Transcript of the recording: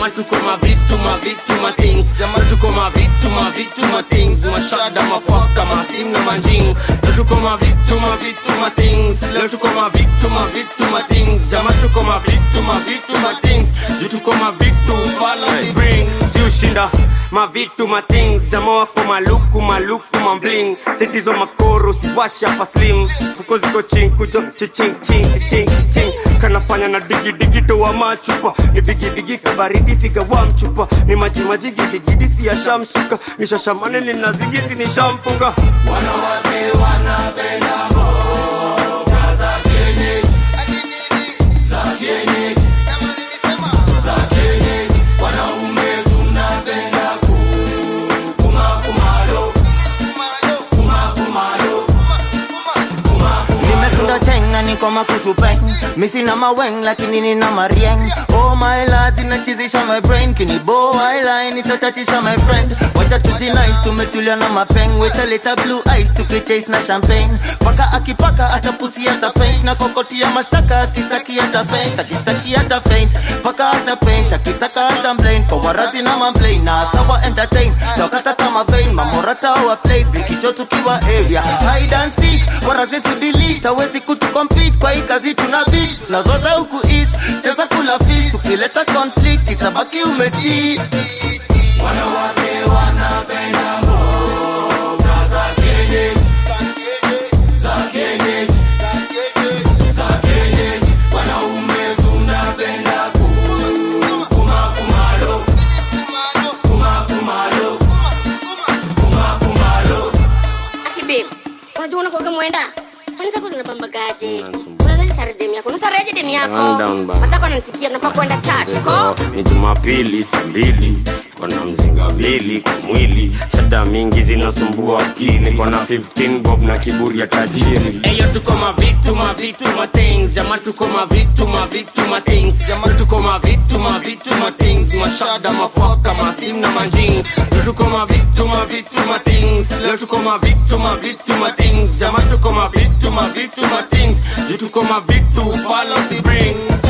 jama tuko mavitu mavitu ma things jama tuko mavitu mavitu ma things mashada mafaka masim na manjing leo tuko mavitu mavitu ma things leo tuko mavitu mavitu ma things jama tuko mavitu mavitu ma things juu tuko mavitu follow the bring si ushinda mavitu ma things jama wako maluku maluku mambling sitizo makoro siwasha pa slim fuko ziko chinkujo chiching ching chiching ching kanafanya na digi digi toa machupa ni bigi bigi kabaridi figa wa mchupa ni maji maji gidi gidi si yashamsuka ni shashamane nina zigisi ni shamfunga wanawake wanapenda mboga za kienyeji za kienyeji za kienyeji wanaume tunapenda kumakumalo kumakumalo nimesunda cheng na niko makushupeng misina maweng lakini nina marieng oh my lord inachizisha my brain kinibo eyeline itachachisha my friend wacha tujinice tumetulia na mapeng wetaleta blue eyes tukichase na champagne paka akipaka atapusi ata paint na kokotia mashtaka akistaki ata faint akistaki ata faint paka ata paint akitaka ata mplain kwa warazi na mamplain na sawa entertain tokata kama vein mamorata wa play brikicho tukiwa area hide and seek warazi sudelete hawezi kutucompete kwa hii kazi tuna beat nazoza huku east cheza kula feast ukileta conflict itabaki umetii wanawake wanapenda mboga za kienyeji za kienyeji za kienyeji wanaume tunapenda kumakumalo kumakumalo kumakumalo Aki babe, unajua unakuwaga mwenda kwani zako zinapambagaje unadhani sare demu yako unasareje demu yako Calm down, bana. matako ananisikia nafaa kwenda church ko ni jumapili saa mbili kona mzinga mbili kwa mwili shada mingi zinasumbua akili kona 15 bob na kiburi ya tajiri eyo tuko mavitu mavitu ma things jama tuko mavitu mavitu ma things jama tuko mavitu mavitu ma things mashada mafaka masim na manjing leo tuko mavitu mavitu ma things leo tuko mavitu mavitu ma things jama tuko mavitu mavitu ma things juu tuko mavitu follow the bring